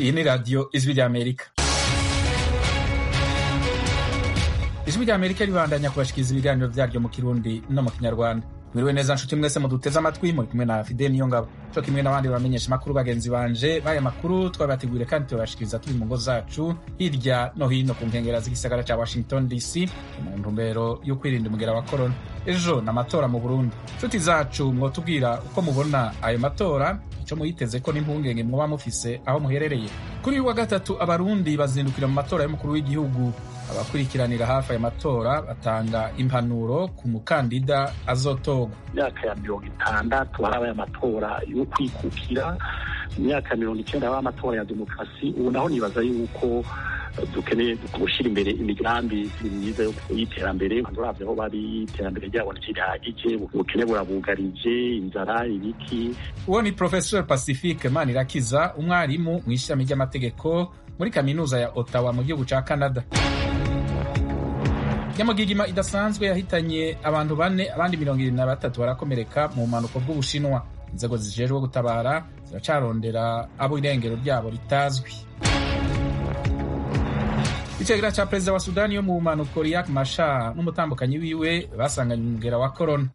iyi ni radiyo ijwi ry'amerika ijwi ry'amerika ribandanya kubashikiriza ibiganiro vyaryo mu kirundi no mu kinyarwanda mwiriwe neza nshuti mwese muduteze amatwi muri kumwe na fide niyo ngabo co kimwe n'abandi bamenyesha amakuru bagenzi banje baya makuru twabateguriye kandi tubashikiriza turi mu ngo zacu hirya no hino ku nkengera z'igisagara ca washington dc mu ntumbero yo kwirinda umugera wa korona ejo n'amatora mu burundi nshuti zacu mwotubwira uko mubona ayo matora ico muyiteze ko n'impungenge mwoba mufise aho muherereye kuri uyu wa gatatu abarundi bazindukira mu matora y'umukuru w'igihugu abakurikiranira hafi aya matora batanga impanuro ku mukandida azotorwa imyaka ya mirongo itandatu harabaye amatora yo kwikukira imyaka ya mirongo icyenda habaye amatora ya demokarasi ubu naho nibaza yuko dukeneye gushyira imbere imigambi myiza y'iterambere uravye aho bari iterambere ryabo ntirihagije ubukene burabugarije inzara ibiki uwo ni professor pacifique manirakiza umwarimu mu ishami ry'amategeko muri kaminuza ya ottawa mu gihugu ca canada nyamugigima idasanzwe yahitanye abantu bane abandi mirongo irindwi na batatu barakomereka mu bumanuko bw'ubushinwa inzego zijejwe gutabara ziracarondera abo irengero ryabo ritazwi icegera ca perezida wa sudani yo mu bumanuko riak mashar n'umutambukanyi wiwe basanganye umugera wa korona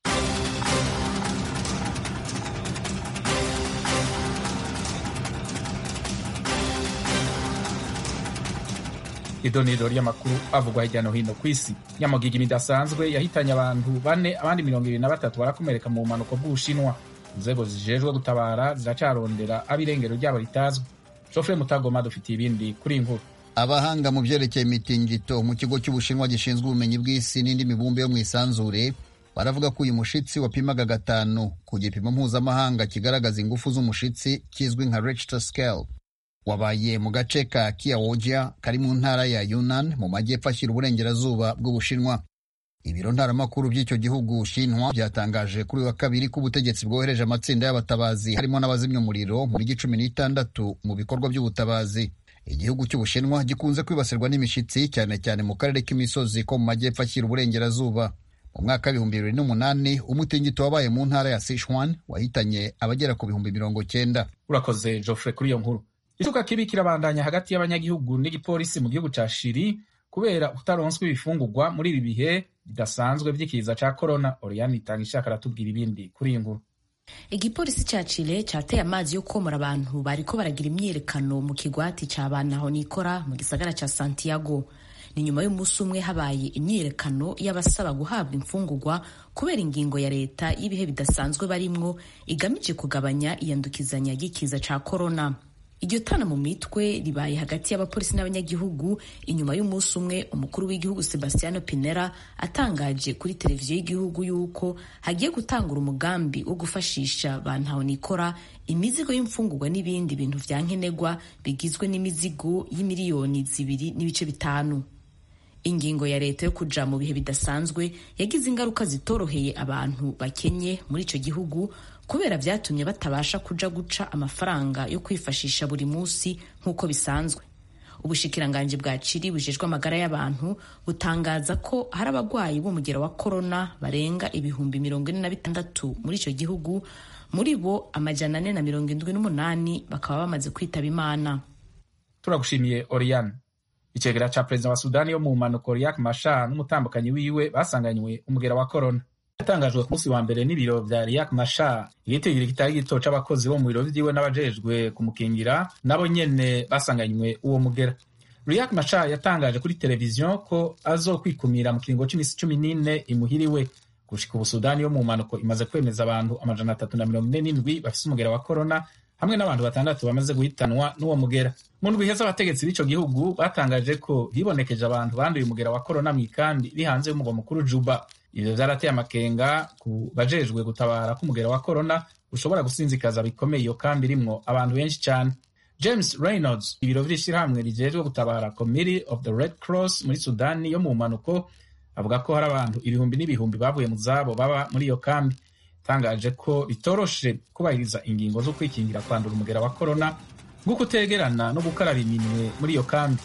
idoniro ry'amakuru avugwa hirya no hino ku isi nyamugigima idasanzwe yahitanye abantu bane abandi mirongo ibiri na batatu barakomereka mu bumanuko bw'ubushinwa inzego zijejwe gutabara ziracarondera abo irengero ryabo ritazwi jofre mutagoma dufitiye ibindi kuri inkuru abahanga mu byerekeye imitingito mu kigo cy'ubushinwa gishinzwe ubumenyi bw'isi n'indi mibumbe yo mu isanzure baravuga ko uyu mushitsi wapimaga gatanu ku gipimo mpuzamahanga kigaragaza ingufu z'umushitsi kizwi nka Richter scale wabaye mu gace ka Kiawoja kari mu ntara ya Yunnan mu majyepfo ashyira uburengerazuba bw'Ubushinwa. Ibiro ntaramakuru by'icyo gihugu Shinwa byatangaje kuri wa kabiri ko ubutegetsi bwohereje amatsinda y'abatabazi harimo n'abazimya umuriro mu mijyi cumi n'itandatu mu bikorwa by'ubutabazi. Igihugu cy'Ubushinwa gikunze kwibasirwa n'imishitsi cyane cyane mu karere k'imisozi ko mu majyepfo ashyira uburengerazuba. Mu mwaka w'ibihumbi bibiri n'umunani umutingito wabaye mu ntara ya Sichuan wahitanye abagera ku bihumbi mirongo cyenda. urakoze Geoffrey kuri iyo nkuru icuka kibi kirabandanya hagati y'abanyagihugu n'igipolisi mu gihugu ca shiri kubera utaronswa ibifungurwa muri ibi bihe bidasanzwe vy'ikiza ca corona oriane itanga ishaka aratubwira ibindi kuri iyi nkuru igipolisi ca chile cateye amazi yo komora abantu bariko baragira imyiyerekano mu kigwati ca bantaho nikora mu gisagara ca santiago ni nyuma y'umunsi umwe habaye imyiyerekano y'abasaba guhabwa imfungurwa kubera ingingo ya leta y'ibihe bidasanzwe barimwo igamije kugabanya iyandukizanya ry'ikiza ca corona iryo tana mu mitwe ribaye hagati y'abapolisi n'abanyagihugu inyuma y'umunsi umwe umukuru w'igihugu sebastiano pinera atangaje kuri televiziyo y'igihugu y'uko hagiye gutangura umugambi wo gufashisha bantahonikora imizigo y'imfungurwa n'ibindi bintu vya nkenerwa bigizwe n'imizigo y'imiliyoni zibiri n'ibice bitanu ingingo ya leta yo kuja mu bihe bidasanzwe yagize ingaruka zitoroheye abantu bakenye muri ico gihugu kubera vyatumye batabasha kuja guca amafaranga yo kwifashisha buri munsi nk'uko bisanzwe ubushikiranganji bwa ciri bujejwe amagara y'abantu butangaza ko hari abagwayi b'umugero wa korona barenga ibihumbi mirongo ine na bitandatu muri ico gihugu muri bo amajana ane na mirongo indwi n'umunani bakaba bamaze kwitaba imana turagushimiye oriane icegera ca perezida wa sudani yo mu mpanuko riak mashar n'umutambukanyi wiwe basanganywe umugera wa korona yatangajwe ku munsi wa mbere n'ibiro vya riak mashar igitigiri kitari gito c'abakozi bo mu biro vyiwe n'abajejwe kumukingira nabo nyene basanganywe uwo mugera riak mashar yatangaje kuri televiziyo ko azokwikumira mu kiringo c'imisi cumi n'ine imuhiriwe gushika ubu sudani yo mu mpanuko imaze kwemeza abantu amajana atatu na mirongo ine n'indwi bafise umugera wa korona hamwe n'abantu batandatu bamaze guhitanwa n'uwo mugera mu ndwi iheze abategetsi b'ico gihugu batangaje ko hibonekeje abantu banduye umugera wa korona mw'ikambi iri hanze y'umugwa mukuru juba ivyo vyarateye amakenga ku bajejwe gutabara k'umugera wa korona ushobora gusinzikaza bikomeye iyo kambi irimwo abantu benshi cane james reynolds ibiro vy'ishirahamwe rijejwe gutabara committee of the red cross muri sudani yo mu mpanuko avuga ko hari abantu ibihumbi n'ibihumbi bavuye mu zabo baba muri iyo kambi yatangaje ko bitoroshe kubahiriza ingingo zo kwikingira kwandura umugera wa korona nko kutegerana no gukaraba iminwe muri iyo kambi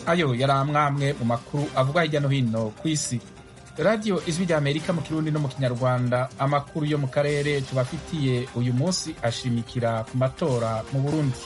ayo yari amwamwe mu makuru avugwa hirya no hino ku isi radiyo ijwi rya amerika mu kirundi no mu kinyarwanda amakuru yo mu karere tubafitiye uyu munsi ashimikira ku matora mu burundi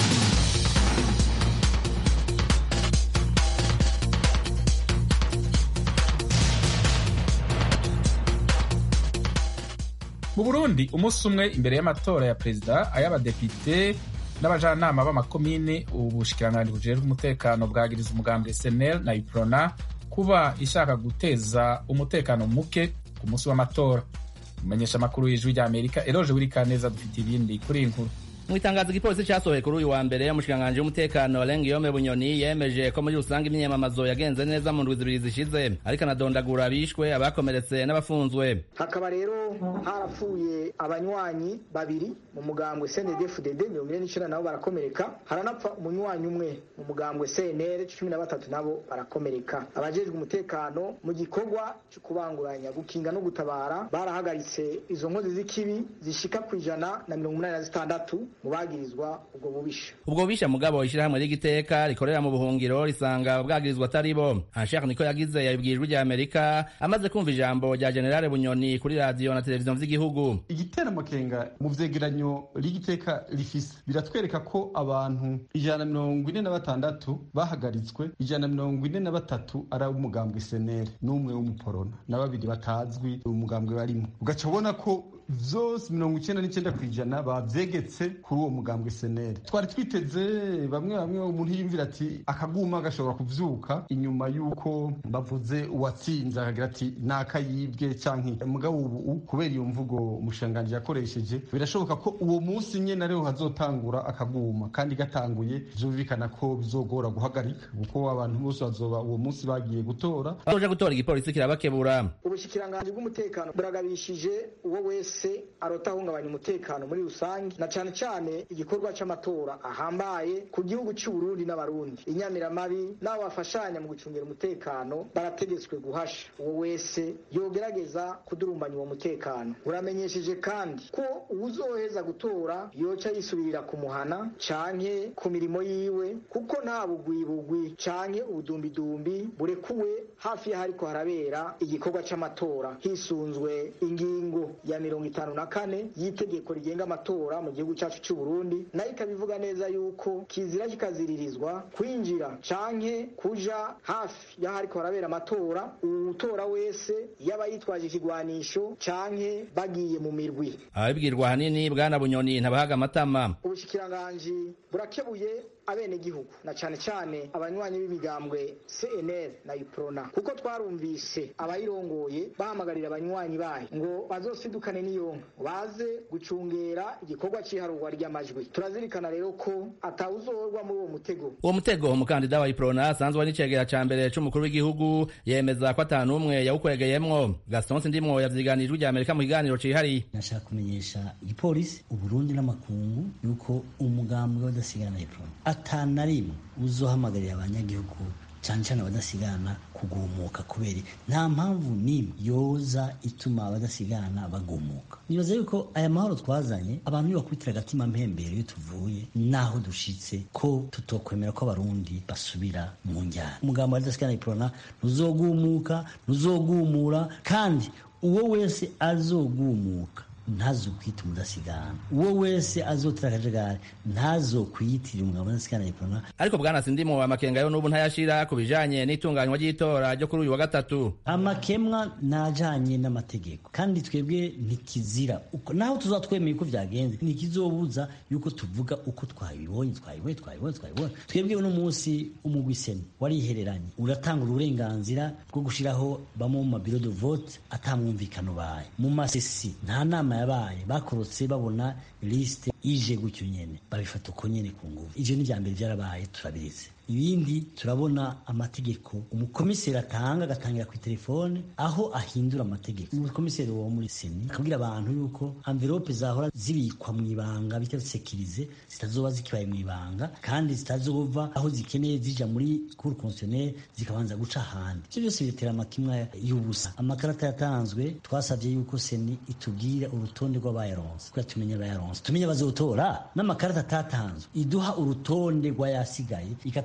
mu burundi umunsi umwe imbere y'amatora ya perezida ay'abadepite n'abajanama b'amakomine ubushikiranganji bujejwe umutekano bwagiriza umugambi snl na iprona kuba ishaka guteza umutekano muke ku munsi w'amatora umumenyesha amakuru y'ijwi rya amerika eroje wirikaneza dufite ibindi kuri iyi nkuru mu itangazo igipolisi cyasohoye kuri uyu wa mbere umushikiranganji w'umutekano Lengiyome Bunyoni yemeje ko muri rusange imyiyamamazo yagenze neza mu ndwi zibiri zishize ariko anadondagura abishwe abakomeretse n'abafunzwe hakaba rero harapfuye abanywanyi babiri mu mugambwe CNDD-FDD mirongo ine n'icenda nabo barakomereka haranapfa umunywanyi umwe mu mugambwe CNL cumi na batatu nabo barakomereka abajejwe umutekano mu gikorwa cyo kubanguranya gukinga no gutabara barahagaritse izo nkozi z'ikibi zishika ku ijana na mirongo umunani na zitandatu mu bagirizwa ubwo bubisha ubwo bubisha mugabo ishyirahamwe ry'igiteka rikorera mu buhungiro risanga bwagirizwa atari bo anshaka niko yagize yabibwiye ijwi rya amerika amaze kumva ijambo rya generale bunyoni kuri radiyo na televiziyo vy'igihugu igitera amakenga mu vyegeranyo ry'igiteka rifise biratwereka ko abantu ijana na mirongo ine na batandatu bahagaritswe ijana na mirongo ine na batatu ari umugambwe senere n'umwe w'umuporona na babiri batazwi umugambwe barimo ugaca ubona ko vyose mirongo icenda n'icenda kw'ijana bavyegetse kuri uwo mugambwe seneri twari twiteze bamwe bamwe umuntu yiyumvira ati akaguma gashobora kuvyuka inyuma y'uko bavuze uwatsinze akagira ati nakayibwe canke mugabo ubu kubera iyo mvugo umushikiranganji yakoresheje birashoboka ko uwo munsi nyene ariho hazotangura akaguma kandi gatanguye vyumvikana ko bizogora guhagarika kuko abantu bose bazoba uwo munsi bagiye gutora baje gutora igipolisi kirabakebura ubushikiranganji bw'umutekano buragabishije uwo wese arota ahungabanya umutekano muri rusange na cane cane igikorwa c'amatora ahambaye ku gihugu c'uburundi n'abarundi inyamiramabi n'abo bafashanya mu gucungira umutekano barategetswe guhasha uwo wese yogerageza kudurumbanya uwo mutekano buramenyesheje kandi ko uwuzoheza gutora yoca yisubirira ku muhana canke ku mirimo yiwe kuko nta bugwibugwi canke ubudumbidumbi burekuwe hafi y'ahariko harabera igikorwa c'amatora hisunzwe ingingo ya mirongo itanu na kane y'itegeko rigenga amatora mu gihugu cyacu cy'u Burundi nayo ikabivuga neza yuko kizira kikaziririzwa kwinjira canke kuja hafi y'ahariko harabera amatora uwutora wese yaba yitwaje ikigwanisho canke bagiye mu mirwi ababibwirwa ahanini bwana bunyoni ntabahaga amatama ubushikiranganji burakebuye abenegihugu na cane cane abanywanyi b'imigambwe CNL na UPRONA kuko twarumvise abayirongoye bahamagarira abanywanyi bayo ngo bazosidukane n'iyonka baze gucungera igikorwa c'iharurwa ry'amajwi turazirikana rero ko atawuzorwa muri uwo mutego uwo mutego umukandida wa iprona asanzwe ari n'icegera ca mbere c'umukuru w'igihugu yemeza ko ata n'umwe yawukwegeyemwo gaston sindimwo yavyiganije rya amerika mu kiganiro cihariye nashaka kumenyesha igipolisi uburundi n'amakungu yuko umugambwe w'adasigana iprona ata na rimwe uzohamagarira abanyagihugu cyane cyane abadasigana kugumuka kubera nta mpamvu n'imwe yoza ituma abadasigana bagumuka nibaza yuko aya mahoro twazanye abantu nibakubitira agatima mpembero iyo tuvuye naho dushitse ko tutokwemera ko abarundi basubira mu njyana umugambo w'abadasigana iprona ntuzogumuka ntuzogumura kandi uwo wese azogumuka ntazokwita umudasigana uwo wese azotera akajagari ntazokwiyitirira umugabo udasigana iprona ariko bwana sindimo amakenga yo n'ubu ntayashira ku bijanye n'itunganywa ry'itora ryo kuri uyu wa gatatu amakemwa najanye n'amategeko kandi twebwe ntikizira naho tuzatwemeye uko vyagenze ntikizobuza yuko tuvuga uko twabibonye twabibonye twabibonye twabibonye twebwe uno munsi umugwiseni warihereranye uratanga uburenganzira bwo gushiraho bamwe mu mabiro de vote atamwumvikano baye mu masesi nta nama yabaye bakorotse babona lisite ije gutyo nyene babifata uko nyene ku nguvu ivyo ni vya mbere vyarabaye turabizi ibindi turabona amategeko umukomiseri atanga agatangira ku telefone aho ahindura amategeko umukomiseri wo muri seni akabwira abantu yuko amvelope zahora zibikwa mu ibanga bita sekirize zitazoba zikibaye mu ibanga kandi zitazova aho zikeneye zija muri cour constitutionnelle zikabanza guca ahandi ivyo byose biratera amakimwa y'ubusa amakarata yatanzwe twasavye yuko seni itubwira urutonde rw'abayaronse kugira tumenye abayaronse tumenye abazotora n'amakarata atatanzwe iduha urutonde rw'ayasigaye ikatwe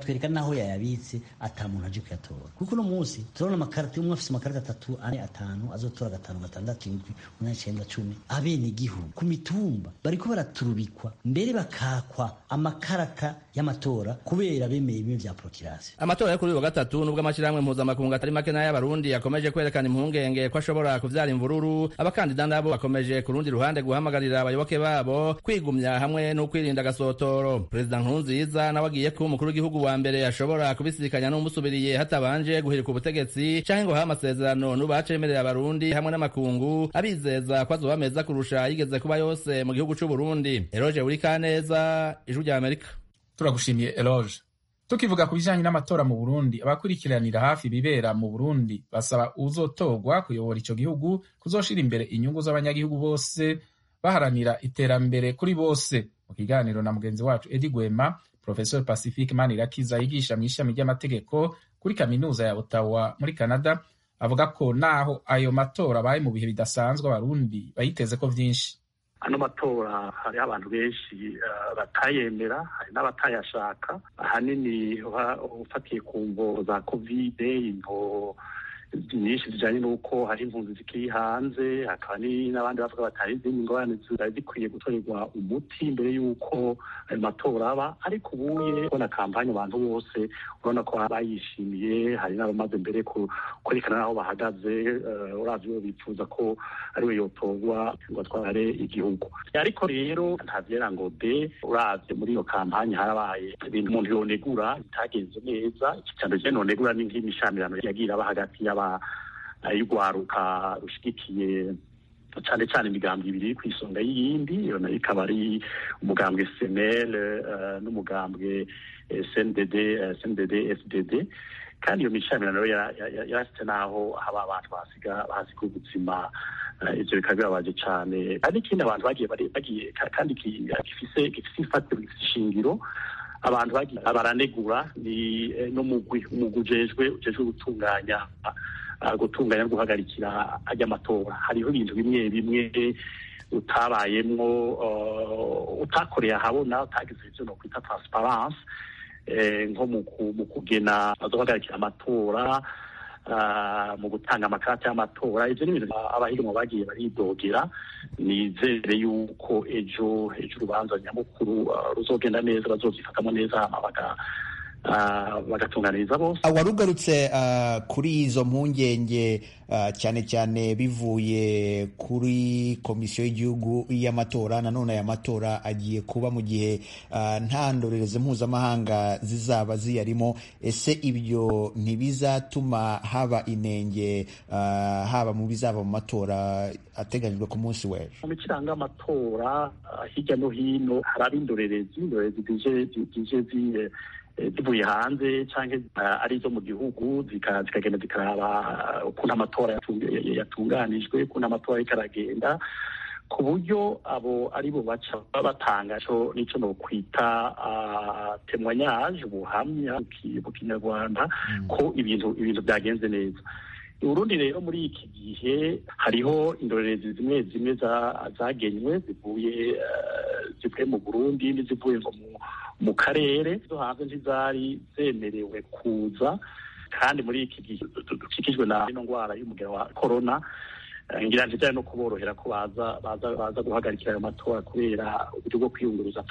akatwereka n'aho yayabitse ata muntu aje kuyatora kuko uno munsi turabona amakarita umwe afise amakarita atatu ane atanu azotora gatanu gatandatu indwi umunani icenda cumi abene igihugu ku mitumba bariko baraturubikwa mbere bakakwa amakarata y'amatora kubera bemeye bimwe vya prokirasi amatora yo kuri uyu wa gatatu nubwo amashyirahamwe mpuzamakungu atari make n'ay'abarundi yakomeje kwerekana impungenge ko ashobora kuvyara imvururu abakandida nabo bakomeje ku rundi ruhande guhamagarira abayoboke babo kwigumya hamwe no kwirinda agasotoro perezida nkurunziza nawe agiye kuba umukuru w'igihugu wa mbere ashobora kubisikanya n'umusubiriye hatabanje guhirika ubutegetsi canke ngo habe amasezerano n'ubace yemerera abarundi hamwe n'amakungu abizeza ko azoba meza kurusha yigeze kuba yose mu gihugu c'uburundi eroje burikaneza ijwi rya amerika turagushimiye eloge tukivuga ku bijanye n'amatora mu burundi abakurikiranira hafi ibibera mu burundi basaba uzotorwa kuyobora ico gihugu kuzoshira imbere inyungu z'abanyagihugu bose baharanira iterambere kuri bose mu kiganiro na mugenzi wacu edi gwema professor pacifique manirakiza yigisha mu ishami ry'amategeko kuri kaminuza ya ottawa muri canada avuga ko naho ayo matora abaye mu bihe bidasanzwe abarundi bayiteze ko vyinshi ano matora hariho abantu benshi batayemera hari n'abatayashaka ahanini ufatiye ku mvo za kovide imvo nyinshi zijanye n'uko hari impunzi zikiri hanze hakaba n'abandi bavuga batari izindi ngorane zari zikwiye gutorerwa umuti mbere y'uko ayo matora aba ariko ubuye kubona kampanye abantu bose urabona ko bayishimiye hari n'abamaze mbere kwerekana n'aho bahagaze uravye bifuza ko ariwe yotorwa ngo atware igihugu ariko rero ntavyera ngo de uravye muri iyo kampanye harabaye ibintu umuntu yonegura bitagenze neza icicaro je nonegura ni nk'imishamirano yagira aba hagati y'aba y'urwaruka rushigikiye cyane cyane imigambi ibiri ku isonga y'iyindi iyo nayo ikaba ari umugambwe senel n'umugambwe cndd cndd fdd kandi iyo mishamirano yarasitse n'aho haba abantu basiga bahasiga ubuzima ivyo bikaba bibabaje cane hari n'ikindi abantu bagiye bagiye kandi gifise gifise ifatiro gifise ishingiro abantu bagiye baranegura ni n'umugwi umugwi ujejwe ujejwe gutunganya gutunganya no guhagarikira ajya amatora hariho ibintu bimwe bimwe utabayemwo utakoreye ahabona utagize ivyo no kwita transparence nko mu kugena azohagarikira amatora mu gutanga amakarata y'amatora ivyo ni ibintu abahiganwa bagiye baridogera nizere yuko ejo ejo urubanza nyamukuru ruzogenda neza bazovyifatamo neza hama baga bagatunganiriza bose warugarutse kuri izo mpungenge cyane cyane bivuye kuri komisiyo y'igihugu y'amatora nanone aya matora agiye kuba mu gihe nta ndorerezi mpuzamahanga zizaba ziyarimo ese ibyo ntibizatuma haba inenge haba mu bizava mu matora ateganyijwe ku munsi w'ejo mu mikiranga amatora hirya no hino hari ab'indorerezi indorerezi zije ziye zivuye hanze cyangwa ari izo mu gihugu zikagenda zikaraba ukuntu amatora yatunganijwe ukuntu amatora ariko aragenda ku buryo abo ari bo baca batanga n'icyo nokwita temwanyage ubuhamya mu kinyarwanda ko ibintu ibintu byagenze neza urundi rero muri iki gihe hariho indorerezi zimwe zimwe zagenywe zivuye zivuye mu burundi n'izivuye ngo mu karere zo hanze ntizari zemerewe kuza kandi muri iki gihe dukikijwe na ino ndwara y'umugera wa korona ngira ntijyane no kuborohera ko baza baza baza guhagarikira ayo matora kubera uburyo bwo kwiyunguruza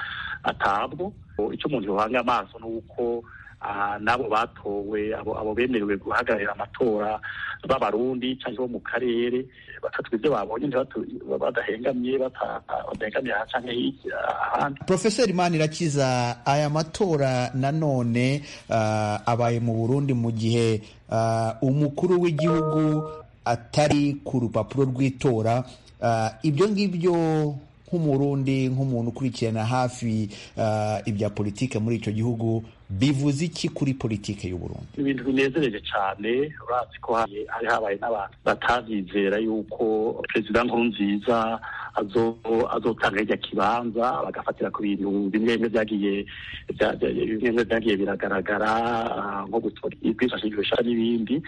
atabwo icyo umuntu yohanga amaso ni uko n'abo batowe abo bemerewe guhagararira amatora b'abarundi cyangwa bo mu karere batatu ibyo babonye badahengamye badahengamiye aha cyangwa ahandi profeseri manirakiza aya matora nanone abaye mu burundi mu gihe umukuru w'igihugu atari ku rupapuro rw'itora ibyo ngibyo nk'umurundi nk'umuntu ukurikirana hafi ibya politike muri icyo gihugu bivuze iki kuri politike y'uburundi ibintu binezereje cyane urazi ko hari habaye n'abantu batabyizera yuko perezida nkurunziza azotanga hirya kibanza bagafatira ku bintu bimwe bimwe byagiye bimwe byagiye biragaragara nko gutora kwifashishwa ishara n'ibindi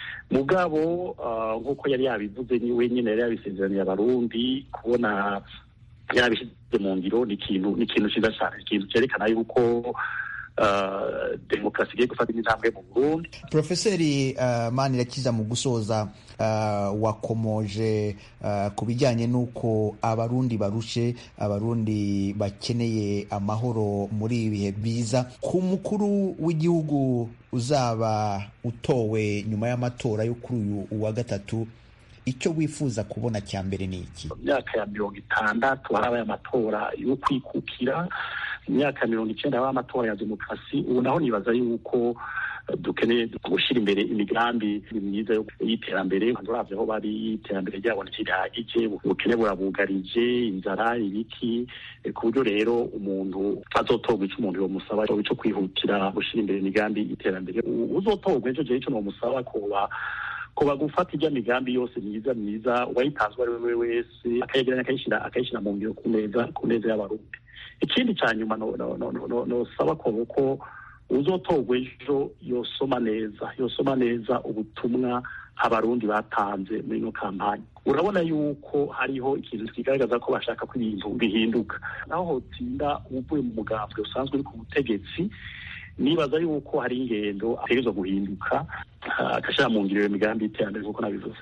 mugabo nk'uko yari yabivuze ni wenyine yari yabisezeraniye abarundi kubona yabishyize mu ngiro ni ikintu ni ikintu cyiza cyane ikintu cyerekana yuko demokarasi igiye gufata intambwe mu burundi profeseri uh, manirakiza mu gusoza uh, wakomoje uh, ku bijyanye n'uko abarundi barushe abarundi bakeneye amahoro muri ibi bihe byiza ku mukuru w'igihugu uzaba utowe nyuma y'amatora yo kuri uyu wa gatatu icyo wifuza kubona cya mbere ni iki imyaka ya mirongo itandatu harabaye amatora yo kwikukira imyaka mirongo icyenda habaye amatora ya demokarasi ubu naho nibaza yuko dukeneye gushyira imbere imigambi myiza y'iterambere uravye aho bari iterambere ryabo ntirihagije ubukene burabugarije inzara ibiki ku buryo rero umuntu azotorwa ico umuntu yomusaba ico kwihutira gushyira imbere imigambi y'iterambere uzotorwa ejo jewe ico nomusaba kuba kuba gufata ijya migambi yose myiza myiza uwayitanzwe ari we wese akayegeranya akayishyira akayishyira mu ngiro ku neza ku neza y'abarundi ikindi cya nyuma nosaba ko uzotorwa ejo yosoma neza yosoma neza ubutumwa abarundi batanze muri ino kampani urabona yuko hariho ikintu kigaragaza ko bashaka ko ibintu bihinduka naho hotinda uvuye mu mugambwe usanzwe uri ku butegetsi nibaza yuko hari ingendo ategerezwa guhinduka agashyira mu ngiro iyo migambi y'iterambere nk'uko nabivuze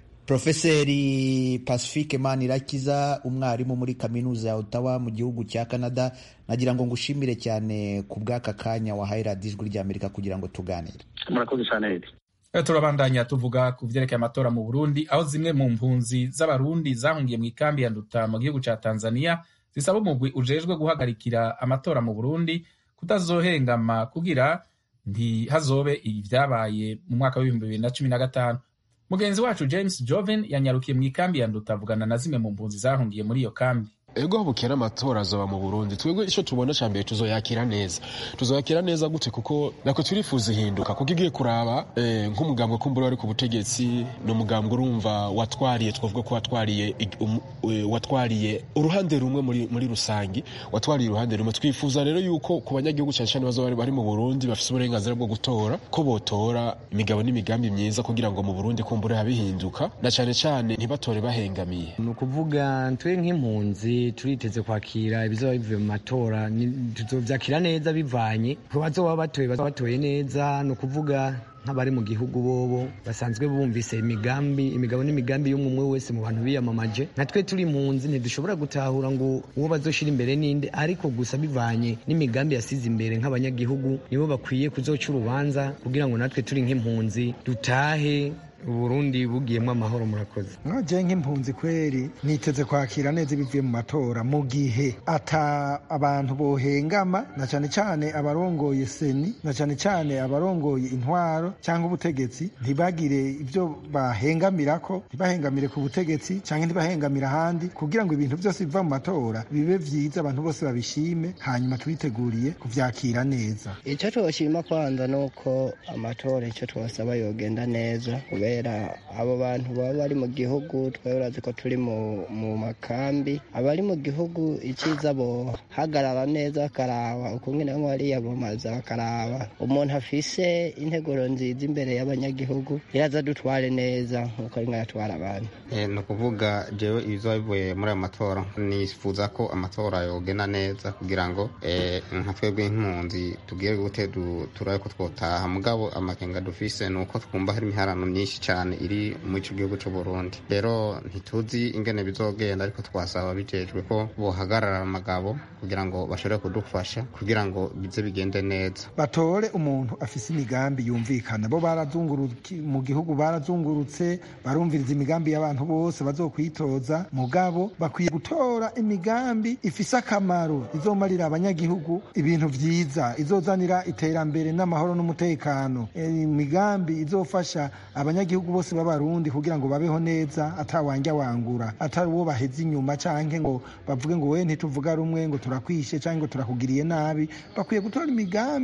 Profeseri Pacifique Manirakiza umwarimu muri kaminuza ya Ottawa mu gihugu cya Canada nagira ngo ngushimire cyane ku bw'aka kanya wahaye radiyo ijwi ry'Amerika kugira ngo tuganire murakoze cyane turabandanya tuvuga ku vyerekeye amatora mu Burundi aho zimwe mu mpunzi z'abarundi zahungiye mu ikambi ya Nduta mu gihugu ca Tanzania zisaba umugwi ujejwe guhagarikira amatora mu Burundi kutazohengama kugira ntihazobe ivyabaye mu mwaka w'ibihumbi bibiri na cumi na gatanu mugenzi wacu james joven yanyarukiye mu ikambi ya nduta avugana na zimwe mu mpunzi zahungiye muri iyo kambi ego bukera amatora azoba mu Burundi twebwe ico tubona ca mbere tuzoyakira neza tuzoyakira neza gute kuko nako turifuza ihinduka kuko igiye kuraba eh, nk'umugambwe kumbura wari ku butegetsi ni umugambwe urumva watwariye twavuga ko watwariye um, watwariye uruhande rumwe muri, muri rusangi watwariye uruhande rumwe twifuza rero yuko ku banyagihugu cyane cyane bazoba bari mu Burundi bafise uburenganzira bwo gutora ko botora imigabo n'imigambi myiza kugira ngo mu Burundi kumbure habihinduka na cyane cyane ntibatore bahengamiye ni ukuvuga twe nk'impunzi turiteze kwakira ibizoba bivuye mu matora tuzovyakira neza bivanye ku bazoba batoye bazoba batoye neza ni ukuvuga nk'abari mu gihugu bobo basanzwe bumvise imigambi imigabo n'imigambi y'umwe wese mu bantu biyamamaje natwe turi impunzi ntidushobora gutahura ngo uwo bazoshira imbere ninde ariko gusa bivanye n'imigambi yasize imbere nk'abanyagihugu nibo bakwiye kuzoca urubanza kugira ngo natwe turi nk'impunzi dutahe uburundi bugiyemo amahoro murakoze nkaje nk'impunzi kweri niteze kwakira neza ibivuye mu matora mu gihe ata abantu bohengama na cyane cyane abarongoye seni na cyane cyane abarongoye intwaro cyangwa ubutegetsi ntibagire ibyo bahengamirako ntibahengamire ku butegetsi cyangwa ntibahengamire ahandi kugira ngo ibintu byose biva mu matora bibe vyiza abantu bose babishime hanyuma twiteguriye kuvyakira neza icyo twoshima kwanza ni uko amatora icyo twasaba yogenda neza kubera abo bantu baba bari mu gihugu twari urazi ko turi mu makambi abari mu gihugu icyiza bohagarara neza bakaraba ukungene bamwe bariyamamaza bakaraba umuntu afise integuro nziza imbere y'abanyagihugu iraza dutware neza nk'uko rimwe yatwara abantu ni ukuvuga jewe ibizoba bivuye muri ayo matora nifuza ko amatora yogenda neza kugira ngo nka twebwe nk'impunzi tugire gute turabe ko twotaha mugabo amakenga dufise ni uko twumva hari imiharano myinshi cyane iri mu ico gihugu c'u Burundi rero ntituzi ingene bizogenda ariko twasaba bijejwe ko bohagarara amagabo kugira ngo bashobore kudufasha kugira ngo bize bigende neza batore umuntu afise imigambi yumvikana bo barazunguruka mu gihugu barazungurutse barumviriza imigambi y'abantu bose bazokwitoza mugabo bakwiye gutora imigambi ifise akamaro izomarira abanyagihugu ibintu vyiza izozanira iterambere n'amahoro n'umutekano imigambi izofasha abanyagihugu bose b'abarundi kugira ngo babeho neza atawanja wangura atari uwo baheze inyuma canke ngo bavuge ngo we ntituvuga rumwe ngo turakwishe canke ngo turakugiriye nabi bakwiye gutora imigambi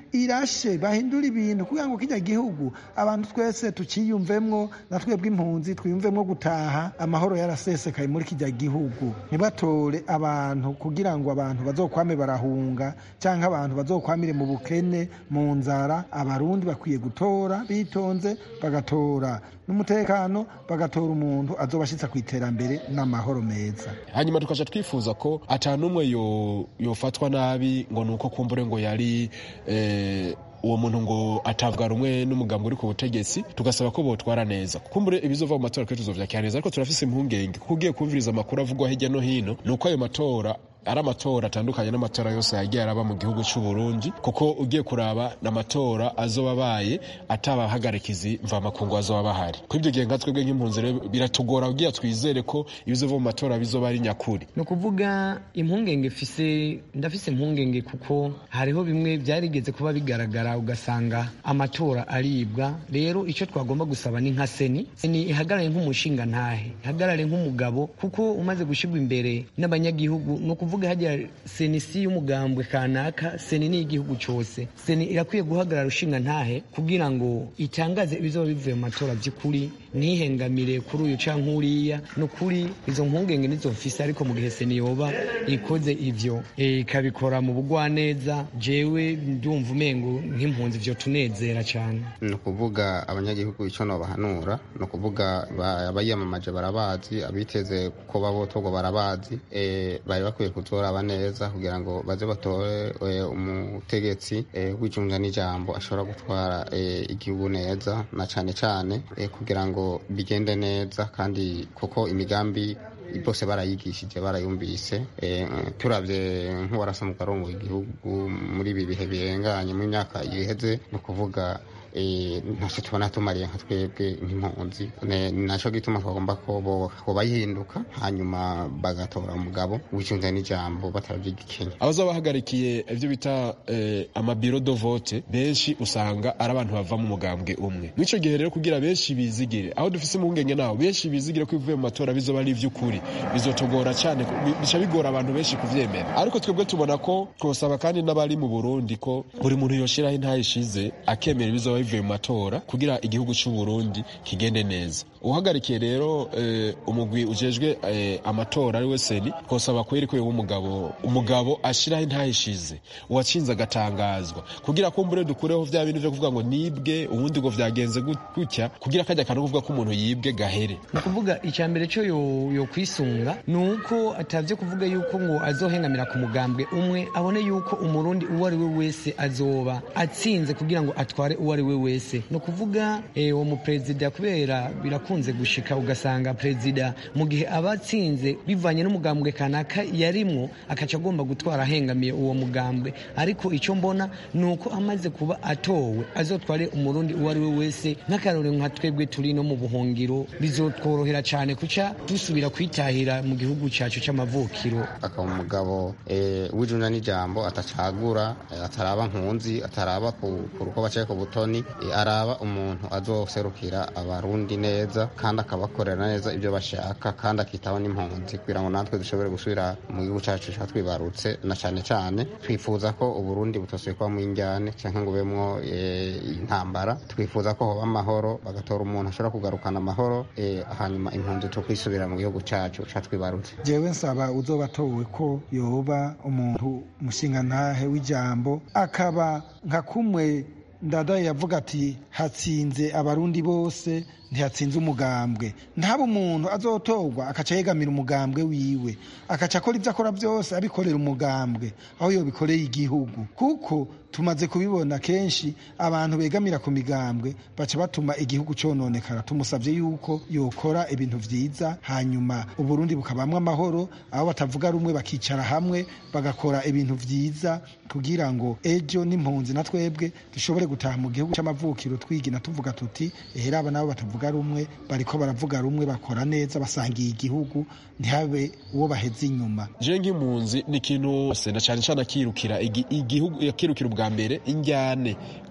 irashe bahindura ibintu kugira ngo kijya gihugu abantu twese tukiyumvemwo na twebwe impunzi twiyumvemwo gutaha amahoro yarasesekaye muri kijya gihugu ntibatore abantu kugira ngo abantu bazokwame barahunga cyangwa abantu bazokwamire mu bukene mu nzara abarundi bakwiye gutora bitonze bagatora n'umutekano bagatora umuntu azobashitsa ku iterambere n'amahoro meza hanyuma tukaca twifuza ko ata n'umwe yofatwa nabi ngo ni uko kumbure ngo yari uwo muntu ngo atavuga rumwe n'umugambi uri ku butegetsi tugasaba ko botwara neza kumbure ibizova mu matora kuri tuzovyakira neza ariko turafise impungenge kuko ugiye kumviriza amakuru avugwa hirya no hino ni uko ayo matora ari amatora atandukanye n'amatora yose yagiye araba mu gihugu cy'u Burundi kuko ugiye kuraba n'amatora azoba abaye atabahagarikizi mvamakungu azoba bahari kuri ibyo gihe nka twebwe nk'impunzi rero biratugora kugira twizere ko ibizova mu matora bizoba ari nyakuri ni ukuvuga impungenge mfise ndafise impungenge kuko hariho bimwe byarigeze kuba bigaragara ugasanga amatora aribwa rero icyo twagomba gusaba ni nka seni seni ihagarare nk'umushinga ntahe ihagarare nk'umugabo kuko umaze gushyirwa imbere n'abanyagihugu ni ukuvuga hajya seni si y'umugambwe kanaka seni ni igihugu cyose seni irakwiye guhagarara ushinga ntahe kugira ngo itangaze ibizoba bivuye mu matora by'ukuri ntihengamire kuri uyu cyangwa uriya ni ukuri izo mpungenge nizo mfise ariko mu gihe seni yoba ikoze ibyo ikabikora mu bugwaneza jewe ndumva umengo nk'impunzi byo tunezera cyane ni ukuvuga abanyagihugu icyo nobahanura ni ukuvuga abayiyamamaje barabazi abiteze ko babotorwa barabazi bari bakwiye kutoraba neza kugira ngo baze batore umutegetsi w'icunga n'ijambo ashobora gutwara igihugu neza na cyane cyane kugira ngo bigende neza kandi kuko imigambi bose barayigishije barayumvise turabye nk'uwarasa mu karongo igihugu muri ibi bihe birenganye mu myaka iheze ni ukuvuga ntacyo tubona tumariye nka twebwe nk'impunzi nacyo gituma twagomba ko bayihinduka hanyuma bagatora umugabo wicunze n'ijambo batarabyigikenya abazaba bahagarikiye ibyo bita amabiro do vote benshi usanga ari abantu bava mu mugambwe umwe mw'icyo gihe rero kugira benshi bizigire aho dufise impungenge naho benshi bizigire ko ibivuye mu matora bizoba ari iby'ukuri bizotugora cyane bica bigora abantu benshi kuvyemera ariko twebwe tubona ko twosaba kandi n'abari mu burundi ko buri muntu yoshiraho intayishize akemera ibizoba bivuye mu matora kugira igihugu cy'u Burundi kigende neza uhagarikiye rero umugwi ujejwe amatora ari we seni twosaba kweri ko umugabo umugabo ashiraho intahishize uwatsinze agatangazwa kugira ko mbure dukureho vya bintu vyo kuvuga ngo nibwe ubundi ngo vyagenze gutya kugira kajya kantu kuvuga ko umuntu yibwe gahere ni ukuvuga icya mbere cyo yo kwisunga ni uko atavye kuvuga yuko ngo azohengamira ku mugambwe umwe abone yuko umurundi uwo ari we wese azoba atsinze kugira ngo atware uwo ari we wese ni ukuvuga uwo muperezida kubera birakunze gushika ugasanga perezida mu gihe aba atsinze bivanye n'umugambwe kanaka yarimwo akaca agomba gutwara ahengamiye uwo mugambwe ariko icyo mbona ni uko amaze kuba atowe azotware umurundi uwo ari we wese nk'akarore nka twebwe turi no mu buhungiro bizotworohera cyane kuca dusubira kwitahira mu gihugu cyacu cy'amavukiro akaba umugabo w'ijuna n'ijambo atacagura ataraba nkunzi ataraba ku ruko bacaye ku butoni araba umuntu azoserukira abarundi neza kandi akabakorera neza ibyo bashaka kandi akitaho n'impunzi kugira ngo natwe dushobore gusubira mu gihugu cyacu twibarutse na cyane cyane twifuza ko uburundi butosuye kuba mu injyane cyangwa ngo bubemwo intambara twifuza ko hoba amahoro bagatora umuntu ashobora kugarukana amahoro hanyuma impunzi tukwisubira mu gihugu cyacu twibarutse jewe nsaba uzoba atowe ko yoba umuntu mushingantahe w'ijambo akaba nka kumwe ndadaye yavuga ati hatsinze abarundi bose ntihatsinze umugambwe ntaba umuntu azotorwa akaca yegamira umugambwe wiwe akaca akora ibyo akora byose abikorera umugambwe aho yobikoreye igihugu kuko tumaze kubibona kenshi abantu begamira ku migambwe baca batuma igihugu cononekara tumusabye yuko yokora ibintu vyiza hanyuma uburundi bukabamwo amahoro aho batavuga rumwe bakicara hamwe bagakora ibintu vyiza kugira ngo ejo n'impunzi na twebwe dushobore gutaha mu gihugu c'amavukiro twigina tuvuga tuti ehera aba nabo batavuga rumwe bariko baravuga rumwe bakora neza basangiye igihugu ntihabe uwo baheze inyuma je nk'impunzi ni ikintu na cyane cyane akirukira igihugu yakirukira ubwa mbere injyane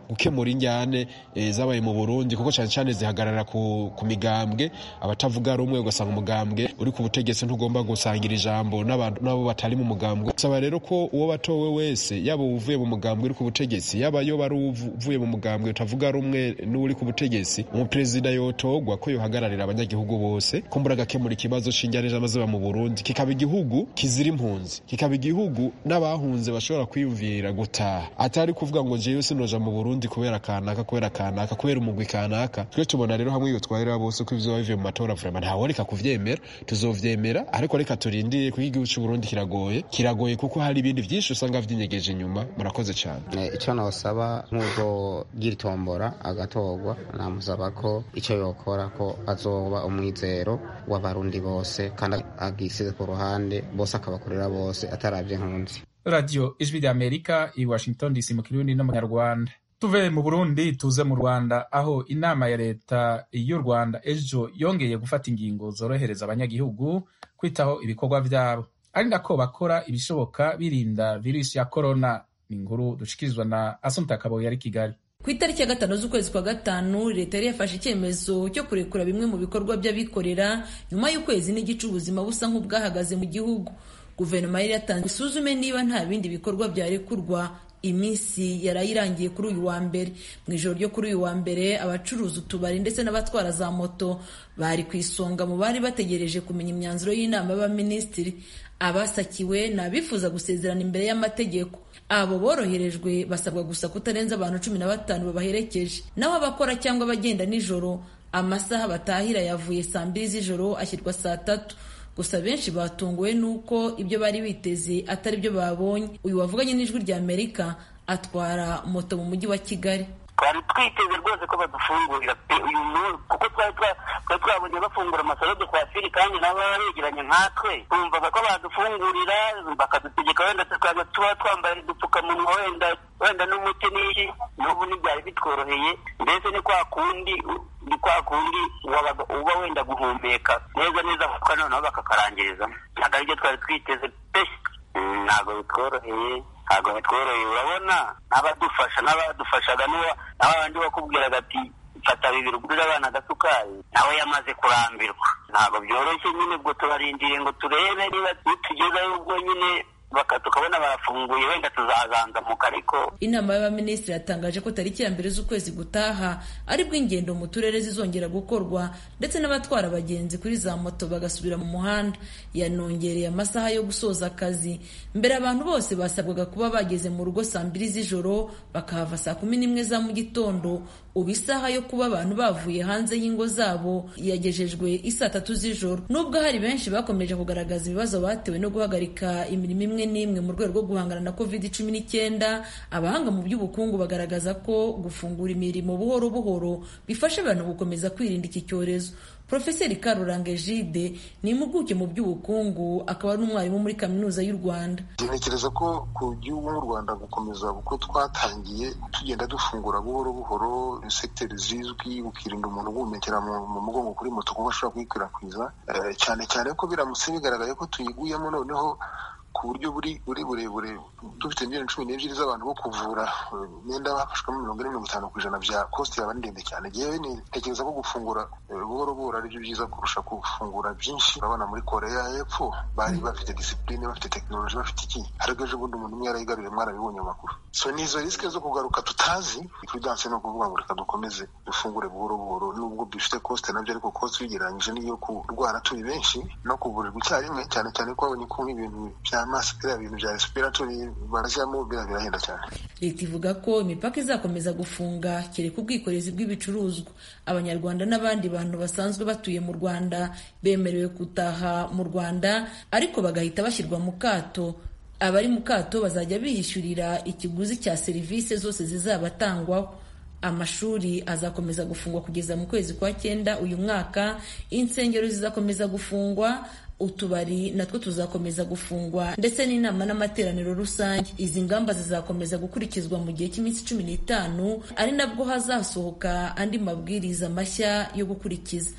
gukemura injyane e, zabaye mu burundi kuko cyane cyane zihagarara ku, ku migambwe abatavuga rumwe ugasanga umugambwe uri ku butegetsi ntugomba gusangira ijambo n'abo batari mu mugambwe saba rero ko uwo batowe wese yaba uvuye mu mugambwe uri ku butegetsi yaba yo bari uvuye mu mugambwe utavuga rumwe n'uri ku butegetsi umuperezida yotogwa ko yohagararira abanyagihugu bose kumbura agakemura ikibazo c'injyane z'amazuba mu burundi kikaba igihugu kizira impunzi kikaba igihugu n'abahunze bashobora kwiyumvira gutaha atari kuvuga ngo jewe sinoja mu burundi kubera kanaka kubera kanaka kubera umugwi kanaka twe tubona rero hamwe iyo twahera bose ko ivyo bivuye mu matora vrema ntaworeka kuvyemera tuzovyemera ariko reka turindire kuko igihugu c'uburundi kiragoye kiragoye kuko hari ibindi vyinshi usanga vyinyegeje inyuma murakoze cane icyo nosaba nk'ubwo giritombora agatorwa namusaba ko icyo yokora ko azoba umwizero w'abarundi bose kandi agisize ku ruhande bose akabakorera bose atarabye nkunzi radiyo ijwi rya amerika i washington dc mu kirundi no mu nyarwanda tuve mu burundi tuze mu rwanda aho inama ya leta y'u rwanda ejo yongeye gufata ingingo zorohereza abanyagihugu kwitaho ibikorwa byabo ari nako bakora ibishoboka birinda virusi ya korona ni inkuru dushikirizwa na asumta kaboyi ari kigali ku itariki ya gatanu z'ukwezi kwa gatanu leta yari yafashe icyemezo cyo kurekura bimwe mu bikorwa by'abikorera nyuma y'ukwezi n'igice ubuzima busa nk'ubwahagaze mu gihugu guverinoma yari yatanze isuzume niba nta bindi bikorwa byarekurwa iminsi yarayirangiye kuri uyu wa mbere mu ijoro ryo kuri uyu wa mbere abacuruza utubari ndetse n'abatwara za moto bari ku isonga mu bari bategereje kumenya imyanzuro y'inama y'abaminisitiri abasakiwe ni abifuza gusezerana imbere y'amategeko abo boroherejwe basabwa gusa kutarenza abantu cumi na batanu babaherekeje naho abakora cyangwa abagenda nijoro amasaha batahira yavuye saa mbiri z'ijoro ashyirwa saa tatu gusa benshi batunguwe n'uko ibyo bari biteze atari byo babonye uyu wavuganye n'ijwi rya amerika atwara moto mu mujyi wa kigali twari twiteze rwose ko badufungurira pe uyu munsi kuko twari twabonye bafungura amasaro de kwafiri kandi nabo baba begeranye nkatwe twumvaga ko badufungurira bakadutegeka wenda tukaza tuba twambaye udupfukamunwa wenda wenda n'umuti n'iki n'ubu ntibyari bitworoheye mbese ni kwa kundi ni kwa kundi uba wenda guhumeka neza neza kuko noneho bakakarangiriza ntabwo aribyo twari twiteze pe ntabwo bitworoheye ntabwo bitworoheye urabona n'abadufasha n'abadufashaga n'abandi bakubwiraga ati fata bibiri ugurire abana agasukari nawe yamaze kurambirwa ntabwo byoroshye nyine ubwo tubarindiriye ngo turebe niba tugezeho ubwo nyine tukabona barafunguye wenda tuzazanzamuka ariko inama y'abaminisitiri yatangaje ko tariki ya mbere z'ukwezi gutaha aribwo ingendo mu turere zizongera gukorwa ndetse n'abatwara abagenzi kuri za moto bagasubira mu muhanda yanongereye amasaha yo gusoza akazi mbere abantu bose basabwaga kuba bageze mu rugo saa mbiri z'ijoro bakahava saa kumi n'imwe za mu gitondo ubu isaha yo kuba abantu bavuye hanze y'ingo zabo yagejejwe isaa tatu z'ijoro nubwo hari benshi bakomeje kugaragaza ibibazo batewe no guhagarika imirimo imwe n'imwe mu rwego rwo guhangana na covid cumi n'icyenda abahanga mu by'ubukungu bagaragaza ko gufungura imirimo buhoro buhoro bifasha abantu gukomeza kwirinda iki cyorezo Profeseri Karuranga Egide ni impuguke mu by'ubukungu akaba n'umwarimu muri kaminuza y'u Rwanda. Ntekereza ko ku gihugu nk'u Rwanda gukomeza uko twatangiye tugenda dufungura buhoro buhoro sekiteri zizwi ukirinda umuntu guhumekera mu mugongo kuri moto kuko ashobora kuyikwirakwiza cyane cyane ko biramutse bigaragaye ko tuyiguyemo noneho ku buryo buri buri burebure dufite miliyoni cumi n'ebyiri z'abantu bo kuvura imyenda bafashwemo mirongo ine mirongo itanu ku ijana bya kositi yaba ari ndende cyane yewe ntekereza ko gufungura buhoro buhoro ari byo byiza kurusha gufungura byinshi urabona muri koreya y'epfo bari bafite disipurine bafite tekinoloji bafite iki ariko ejo bundi umuntu umwe yarayigaruye mwarabibonye mu makuru so ni izo risike zo kugaruka tutazi prudanse ni ukuvuga ngo reka dukomeze dufungure buhoro buhoro nubwo bifite kosite nabyo ariko kosite ugereranyije n'iyo kurwara turi benshi no kuvurirwa icyarimwe cyane cyane ko babonye ko nk'ibintu bya amaso biriya bintu bya respiratori barashyiramo biriya birahenda cyane leta ivuga ko imipaka izakomeza gufunga kereka ubwikorezi bw'ibicuruzwa abanyarwanda n'abandi bantu basanzwe batuye mu rwanda bemerewe gutaha mu rwanda ariko bagahita bashyirwa mu kato abari mu kato bazajya biyishyurira ikiguzi cya serivisi zose zizabatangwaho amashuri azakomeza gufungwa kugeza mu kwezi kwa cyenda uyu mwaka insengero zizakomeza gufungwa utubari natwo tuzakomeza gufungwa ndetse n'inama n'amateraniro rusange izi ngamba zizakomeza gukurikizwa mu gihe cy'iminsi cumi n'itanu ari nabwo hazasohoka andi mabwiriza mashya yo gukurikiza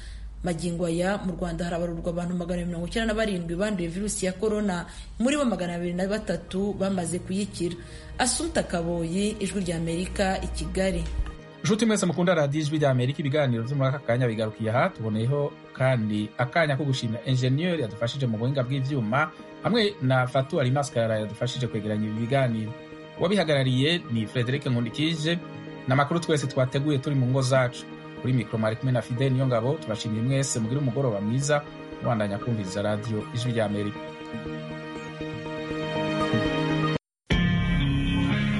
magingo aya mu rwanda harabarurwa abantu magana mirongo icyenda na barindwi banduye virusi ya korona muri bo magana abiri na batatu bamaze kuyikira asumta kaboyi ijwi rya amerika i kigali nshuti mwese mukunda radiyo ijwi rya amerika ibiganiro byo muri aka kanya bigarukiye aha tuboneyeho kandi akanya ko gushimira enjeniyeri yadufashije mu buhinga bw'ibyuma hamwe na fatu alimaskara yadufashije kwegeranya ibi biganiro uwabihagarariye ni frederic nkundikije n'amakuru twese twateguye turi mu ngo zacu kuri mikoro mwari kumwe na fide niyo ngabo tubashimiye mwese mugire umugoroba mwiza mubandanya kumviriza radiyo ijwi rya amerika